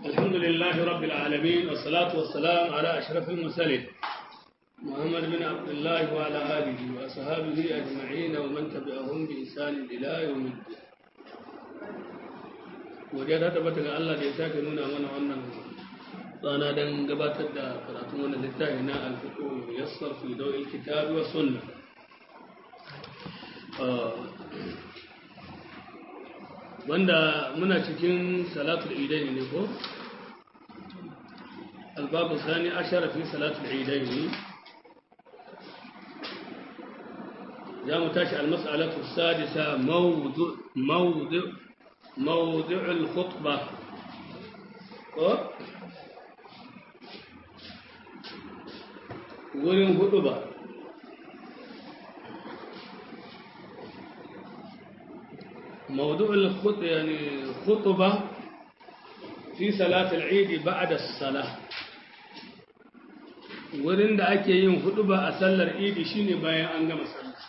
الحمد لله رب العالمين والصلاة والسلام على أشرف المرسلين محمد بن عبد الله وعلى آله وأصحابه أجمعين ومن تبعهم بإحسان إلى يوم الدين wajen ta tabbata ga Allah da ya sake nuna mana wannan tsana don gabatar da karatun wannan littafi na alfiqo yassar fi dawil kitabi wa sunna wanda muna cikin salatul idaini ne ko albabu sani ashara fi salatul idaini za mu tashi almas'alatu sadisa mawdu mawdu mawdu al-khutba ko wurin hudu ba موضوع الخط يعني خطبة في صلاة العيد بعد الصلاة wurin da ake yin huduba a sallar idi shine bayan an gama sallah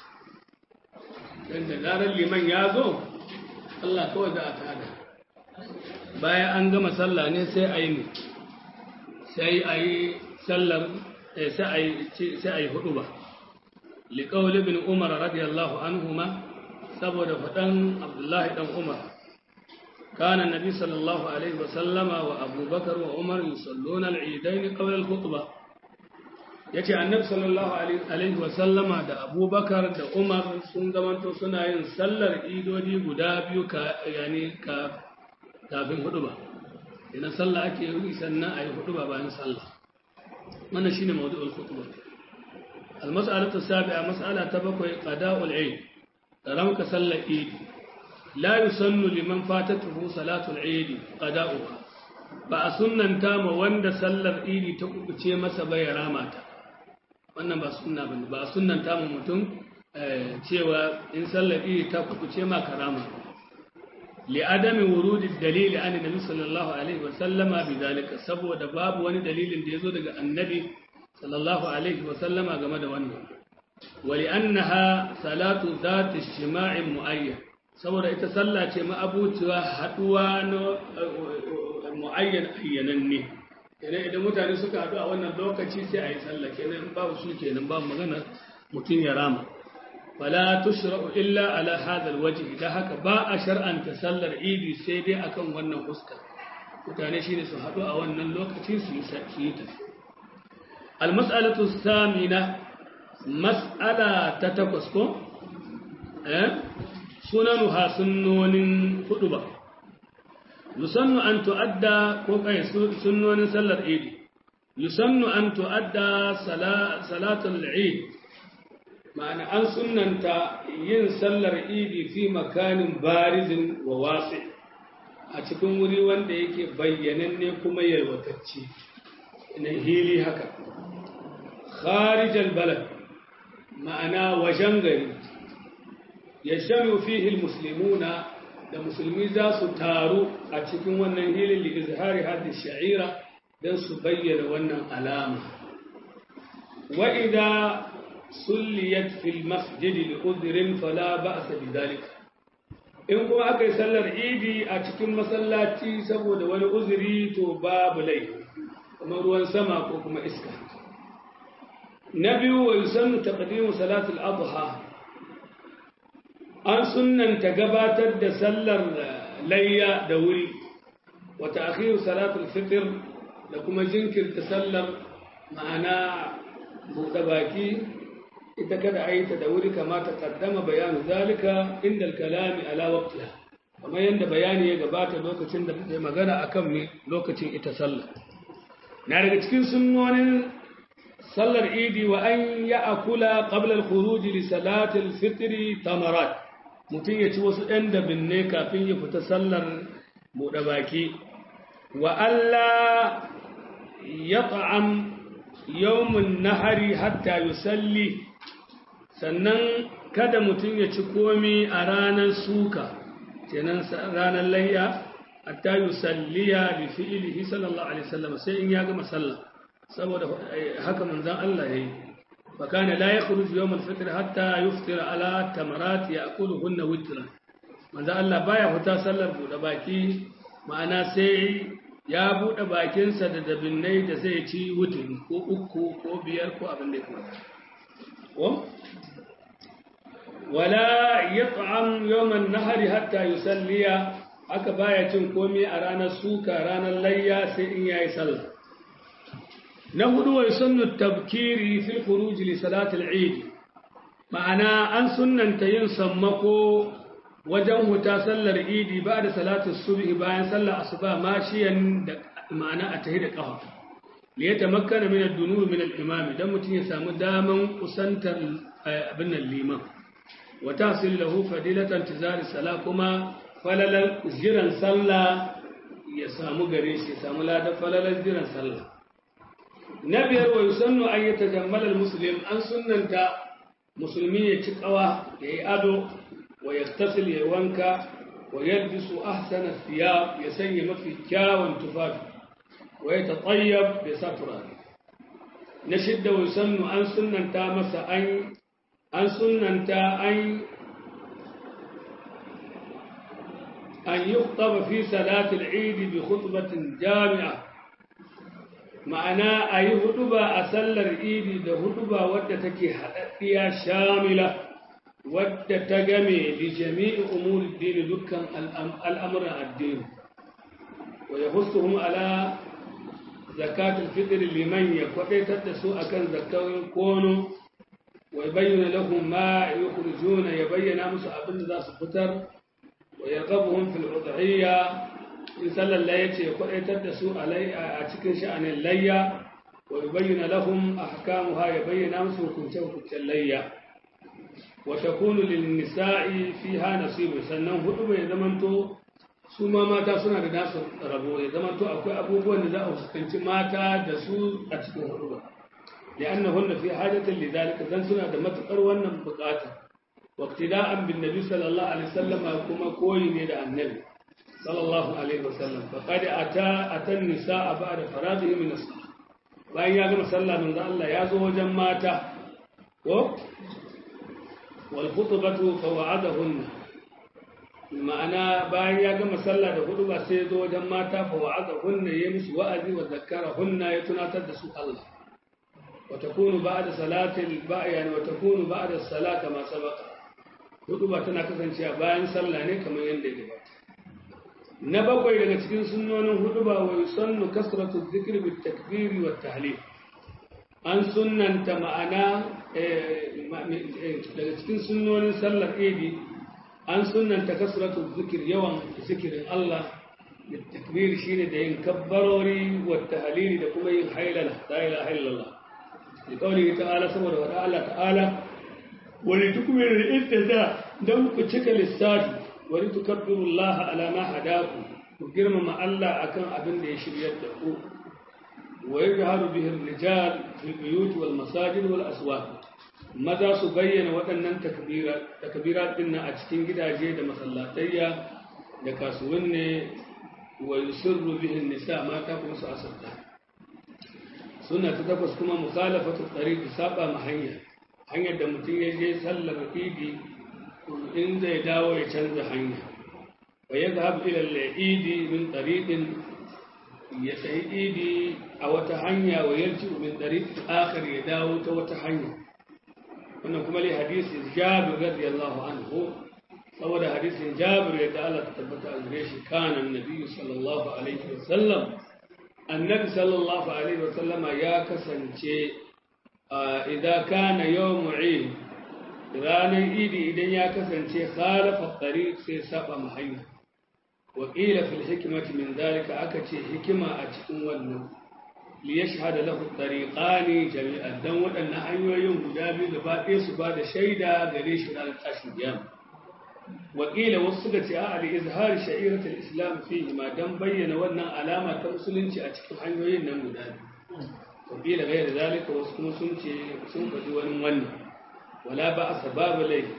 dan da zarar liman ya zo Allah kawai za a tada bayan an gama sallah ne sai a yi sai a yi sallar sai a yi huduba liqaul ibn umar radiyallahu anhuma saboda faɗan abdullahi ɗan umar kana nabi sallallahu alaihi wasallama wa abubakar wa umar yusalluna al'idain qabla al-khutbah yace annabi sallallahu alaihi wasallama da abubakar da umar sun zamanto suna yin sallar idodi guda biyu ka yani ka kafin huduba idan sallah ake yi sannan ayi huduba bayan sallah wannan shine mawdu'ul khutbah al-mas'alatu sabi'a mas'ala ta bakwai qada'ul 'aid ranka sallar idi la yusannu liman fatatuhu salatul idi qada'uha ba a sunnanta ma wanda sallar idi ta kubuce masa bai rama ta wannan ba sunna bane ba a sunnanta ma mutum cewa in sallar idi ta kubuce ma karama li adami wurudi dalili an nabi sallallahu alaihi wa sallama bidalika saboda babu wani dalilin da yazo daga annabi sallallahu alaihi wa sallama game da wannan ولأنها صلاة ذات اجتماع معين saboda ita sallah ce ma'abuciwa haduwa na mu'ayyan ayyananne kenan idan mutane suka haɗu a wannan lokaci sai a yi sallah kenan babu su kenan babu magana mutum ya rama fala tushra'u illa ala hadha alwajh da haka ba a shar'anta sallar idi sai dai akan wannan fuska mutane shine su haɗu a wannan lokaci su yi ta المسألة الثامنة mas'ala ta takwas ko eh sunanuha sunnonin hudu ba yusannu an tu'adda ko kai sunnonin sallar idi yusannu an tu'adda salatul eid ma'ana an sunnanta yin sallar idi fi makanin barizin wa wasi a cikin wuri wanda yake bayyananne kuma yalwatacce ina hili haka kharijal balad ma'ana wajen gari ya shami fihil muslimuna da musulmi za su taru a cikin wannan hilin da izhari hadin sha'ira don su bayyana wannan alama wa'ida sulliyat fil masjidi li udhrin fala ba'sa bidhalika in kuma aka yi sallar idi a cikin masallaci saboda wani uzuri to babu laifi kamar ruwan sama ko kuma iska na biyu wa yusannu taqdimu salatul adha an sunnanta gabatar da sallar layya da wuri wa ta'khiru salatul fitr da kuma jinkirta sallar ma'ana buɗe baki ita kada a yi ta da wuri kama ta kaddama bayanu zalika inda kalami ala waqtiha kamar yadda bayani ya gabata lokacin da muke magana akan me lokacin ita sallah na daga cikin sunnonin sallar idi wa an ya akula qabla al-khuruj li salati al-fitr tamarat mutum ya ci wasu ɗan dabinne kafin ya fita sallar buɗe baki wa Allah ya ta'am yawmun nahari hatta yusalli sannan kada mutum ya ci komi a ranar suka kenan ranar layya hatta yusalliya bi fi'lihi sallallahu alaihi wasallam sai in ya gama sallah saboda haka manzon Allah yayi fa kana la yakhruju yawm al-fitr hatta yuftira ala tamarat ya'kuluhunna witra manzon Allah baya fita sallar bude baki ma'ana sai ya buɗe bakinsa da dabinnai da zai ci wuturi ko uku ko biyar ko abin da ya kamata ko wala yat'am yawman nahari hatta yusalliya haka baya cin komai a ranar suka ranar layya sai in yayi sallah na hudu wa sunnu tabkiri fil khuruj li salati al-eid ma'ana an sunnanta yin sammako wajen huta sallar idi ba da salatu subhi bayan sallar asuba mashiyan da ma'ana a tahi da kafa li ya tamakkana min ad-dunub min al-imam dan mutun ya samu daman kusantar abin nan liman wa tahsil lahu fadilatan tizari sala kuma falalan jiran sallah ya samu gare shi ya samu ladan falalan jiran sallah na biyar wa yusannu an yatajammala al-muslim an sunnanta musulmi ya ci kawa ya yi ado ويغتسل يوانكا ويلبس أحسن الثياب يسني ما في كاوان تفاف ويتطيب بسفرة نشد ويسن أن سنن تامس أن أن سنن تا أن أن يخطب في صلاة العيد بخطبة جامعة معناه أي خطبة أسلر العيد ده خطبة ودتك حدثية شاملة wadda ta game da jami'i umuri dini dukkan al'amuran addini wa ya hustuhun ala zakatul fitr liman ya kwadaitar da su akan zakawin kono wa ya bayyana lahum ma yukhrijuna ya bayyana musu abin da za su fitar wa yarghabuhum fil udhiyya in sallallahu yace ya kwadaitar da su a cikin sha'anin layya wa yubayyana lahum ahkamuha ya bayyana musu hukunce hukuncen layya وتكون للنساء فيها نصيب sannan hudu bai zamanto su ma mata suna da nasu rabo ya zamanto akwai abubuwan da za a fuskanci mata da su a cikin hudu ba li'annahunna fi hajatin lidhalika dan suna da matukar wannan bukata waqtida'an bin nabi sallallahu alaihi wasallam kuma koyi ne da annabi sallallahu alaihi wasallam faqad ata atan nisaa ba'da faradihi min as-salah bayan ya gama sallah manzo Allah ya zo wajen mata ko والخطبة فوعدهن ma'ana bayan ya gama sallah da hudu ba sai ya zo wajen mata fa wa'azahunna ya musu wa'azi wa zakkarahunna ya tunatar da su Allah wa takunu ba'da salatil ba'yan wa takunu ba'da salata ma sabaqa hudu ba tana kasancewa bayan sallah ne kamar yadda ya gabata na bakwai daga cikin sunnonin hudu ba wa yusannu kasratu dhikri bit takbiri wat tahlil an sunnanta ma'ana daga cikin sunnonin sallar idi an sunnanta kasratu zikir yawan zikirin Allah da takbir shine da yin kabbarori wa tahlili da kuma yin hailala la ilaha illallah da kauli ta'ala saboda wada Allah ta'ala wani tukmir ittida dan ku cika lissafi wani tukabbiru Allah ala ma hadaku ku girmama Allah akan abin da ya shiryar da ku ويجهر به الرجال في البيوت والمساجد والأسواق maza su bayyana waɗannan takbirat ɗin a cikin gidaje da masallatayya da kasuwanni wa yusirru bihin nisa mata kuma su asarta suna ta takwas kuma mukhalafatu tariqi saba ma hanya hanyar da mutum ya je sallar idi in zai dawo ya canza hanya wa yadhhab ila al-idi min tariqin ya sayi idi a wata hanya wa yarci min dari akhir ya dawo ta wata hanya wannan kuma li hadisi Jabir radiyallahu anhu saboda hadisin Jabir yadda Allah ta tabbata a gare shi kana annabi sallallahu alaihi wasallam annabi sallallahu alaihi wasallam ya kasance idan kana yawm eid ranar idi idan ya kasance khalafa tariq sai saba hanya وقيل في الحكمة من ذلك أكتي حكمة أتكون ونه ليشهد له الطريقان جميعا دون أن أيوة يوم دابي لباقي سباد شيدا قريش على الأشياء وقيل وصلت أعلى إظهار شعيرة الإسلام فيه ما دم بين وأن علامة مسلم أتكون أيوة يوم دابي وقيل غير ذلك وسكن سنك دون ون ولا بأس باب ليه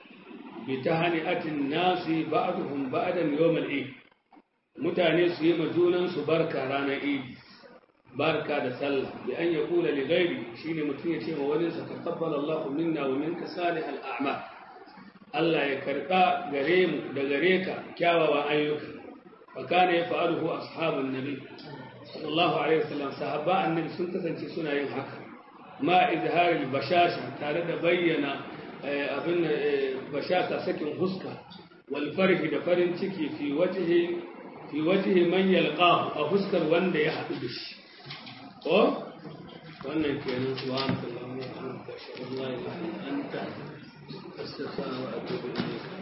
بتهنئة الناس بعضهم بعدا يوم العيد mutane su yi majunan su barka ranar idi barka da sallah bi an ya kula li gairi shine mutum ya ce wa wani sa taqabbal Allahu minna wa minka salih al a'mal Allah ya karba gare mu da gare ka kyawawan ayyuka فكان يفعله أصحاب النبي صلى الله عليه وسلم صحابة النبي سنة سنة سنة ينحك ما إظهار البشاشة تارد بينا أبن بشاشة سكن حسكة والفرح دفرن تكي في وجه في وجه من يلقاه أو حسكر وند يحدش أو wannan kenan subhanakallahumma wa bihamdika ashhadu an la ilaha illa anta astaghfiruka wa atubu ilayk